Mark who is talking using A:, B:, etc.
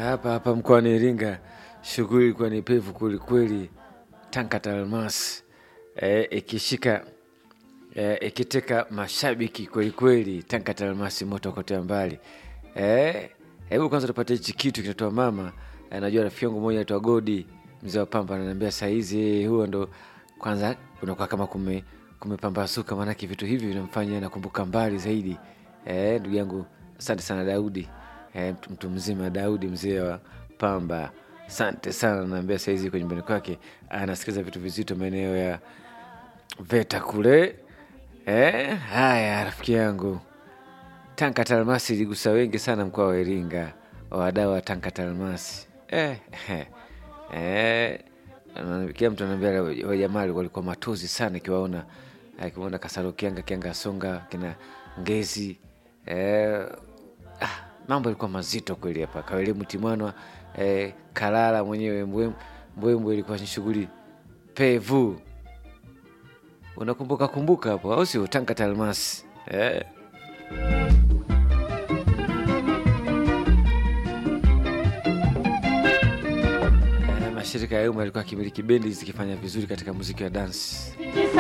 A: hapa hapa mkoani Iringa shughuli ilikuwa ni pevu kwelikweli. Tankata Almasi eh, ikishika eh, ikiteka mashabiki kwelikweli. Tankata Almasi moto kotea mbali. Eh, hebu kwanza tupate hichi kitu kinatoa mama. Eh, najua rafiki yangu mmoja anaitwa Godi mzee wa Pamba ananiambia saa hizi huo ndo kwanza unakuwa kama kume kumepambasuka, maanake vitu hivi vinamfanya nakumbuka mbali zaidi. Eh, ndugu yangu asante sana Daudi eh, mtu, mtu mzima Daudi mzee wa Pamba, asante sana. Naambia saizi kwa nyumbani kwake anasikiliza vitu vizito maeneo ya VETA kule. Eh, haya rafiki yangu Tanka Talmasi iligusa wengi sana mkoa wa Iringa, wadau wa Tanka Talmasi eh, eh, eh, na kila mtu anaambia wajamaa walikuwa matozi sana ikiwaona akimwona Kasaro Kianga Kianga Songa kina Ngezi eh, ah, mambo yalikuwa mazito kweli hapa Kawele Mtimwanwa eh, Kalala mwenyewe Mbwembwe Mbwembwe ilikuwa ni shughuli pevu. Unakumbuka kumbuka hapo au sio? Tanka Talmasi eh. Eh, mashirika ya umma yalikuwa akimiliki bendi zikifanya vizuri katika muziki wa dansi.